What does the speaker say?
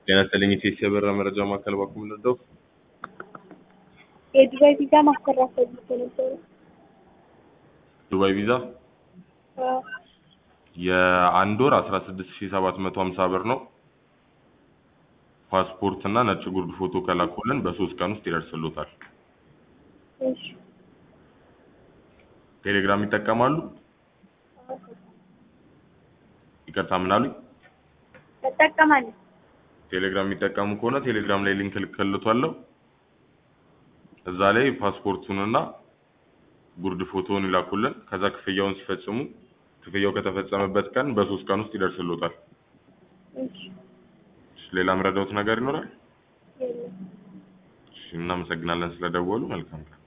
ጤና ይስጥልኝ ኢቴስ የበራ መረጃ ማዕከል ባኩም ልርዳው? የዱባይ ቪዛ ማሰራት ፈልጌ ነበረ። ዱባይ ቪዛ አዎ፣ የአንድ ወር አስራ ስድስት ሺ ሰባት መቶ ሀምሳ ብር ነው። ፓስፖርት እና ነጭ ጉርድ ፎቶ ከላኩልን በሶስት ቀን ውስጥ ይደርስሎታል። እሺ። ቴሌግራም ይጠቀማሉ? ይቅርታ ምን አሉኝ? እጠቀማለሁ። ቴሌግራም የሚጠቀሙ ከሆነ ቴሌግራም ላይ ሊንክ ልክልቷለሁ። እዛ ላይ ፓስፖርቱንና ጉርድ ፎቶውን ይላኩልን። ከዛ ክፍያውን ሲፈጽሙ ክፍያው ከተፈጸመበት ቀን በሶስት ቀን ውስጥ ይደርስሎታል። እሺ። እሺ፣ ሌላ ምረዳውት ነገር ይኖራል? የለም። እሺ፣ እናመሰግናለን ስለደወሉ። መልካም ቀን።